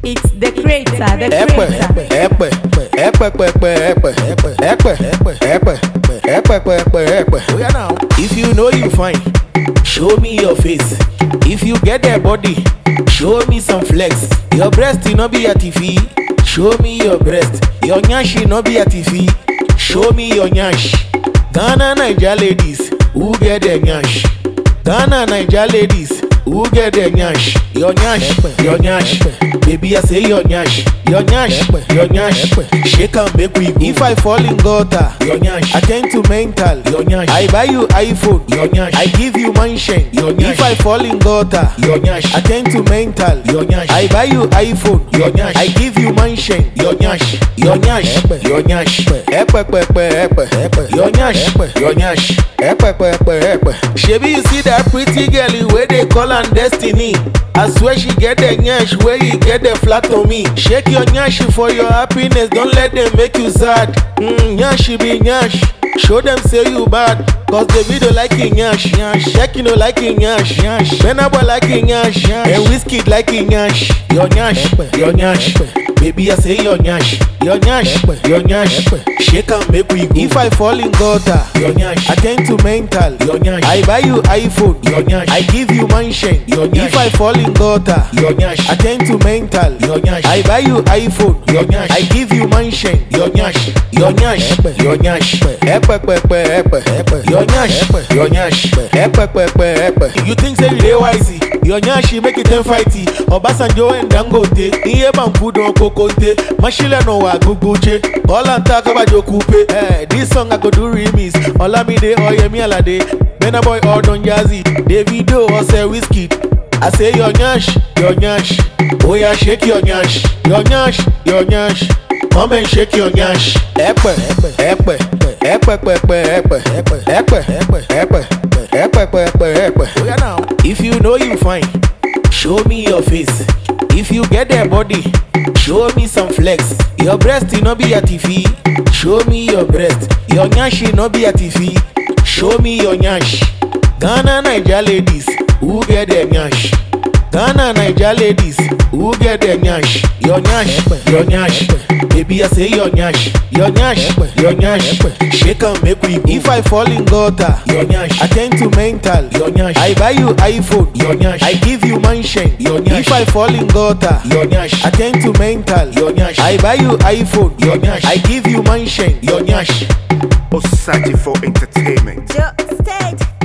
It's the creator, the ẹ̀pẹ̀ creator. ẹ̀pẹ̀ ẹ̀pẹ̀pẹ̀pẹ̀ ẹ̀pẹ̀ ẹ̀pẹ̀ ẹ̀pẹ̀ ẹ̀pẹ̀pẹ̀pẹ̀ ẹ̀pẹ̀. if you know you fine show me your face if you get that body show me some flex your breast no be atifi show me your breast your nyashi no be atifi show me your nyash ghana naija ladies who get the nyash ghana naija ladies who get the nyash your nyash your nyash baby i say your nyash your nyash your nyash shake am make we go if i fall in gutter your nyash i tend to mental your nyash i buy you iphone your nyash i give you mansion your nyash if i fall in gutter your nyash i tend to mental your nyash i buy you iphone your nyash i give you mansion your nyash your nyash your nyash ẹpẹpẹpẹ ẹpẹ your nyash your nyash ẹpẹpẹpẹ ẹpẹ. shebi you see that pretty girl wey dey call am destiny i swear she get the nyash wey you get the flat on me shake your nyash for your happiness don let dem make you sad mm, nyash be nyash show dem say you bad cause davido like him nyash nyash shekino like him nyash nyash burna boy like him nyash nyash and wizkid like him nyash your nyash your nyash baby i say your nyash your nyash your nyash shake am make we go if i fall in gutter your nyash i tend to mental your nyash i buy you iphone your nyash i give you mansion your nyash if i fall in gutter your nyash i tend to mental your nyash i buy you iphone your nyash i give you mansion your nyash your nyash your nyash ẹpẹpẹpẹ ẹpẹ your nyash your nyash ẹpẹpẹpẹ ẹpẹ you think say you dey wise your nyash make it ten fighty ọbásanjọ́ and dangote iye banku don kokonte mọ́ṣílẹ̀ náà wà gbogbo jẹ́ bọ́lá ń ta kábàjọ́ kúpe ẹ̀ this song i go do remix ọlámídé ọ̀yẹ̀mí àlàdé burna boy ọ̀dọ̀ jazzy davido ọ̀sẹ̀ wizkid I say your nyash, your nyash. Oh yeah, shake your nyash, your nyash, your nyash. Come and shake your nyash. Ẹ̀pẹ̀, ẹ̀pẹ̀, ẹ̀pẹ̀pẹ̀pẹ̀ ẹ̀pẹ̀, ẹ̀pẹ̀, ẹ̀pẹ̀, ẹ̀pẹ̀pẹ̀pẹ̀ ẹ̀pẹ̀. If you know you fine, show me your face. If you get that body, show me some flex. Your breast no be atifi, show me your breast. Your nyashi no be atifi, show me your nyash. Ghana Naija ladies, who get the nyash? Ghana Naija ladies, who get the nyash? Your nyash, your nyash. Baby I say your nyash, your nyash, your nyash. Shake am make we go. If I fall in gutter, your nyash. I tend to mental, your nyash. I buy you iPhone, your nyash. I give you mansion, your nyash. If I fall in gutter, your nyash. I tend to mental, your nyash. I buy you iPhone, your nyash. I give you mansion, your nyash. Osaji for entertainment. Joe State.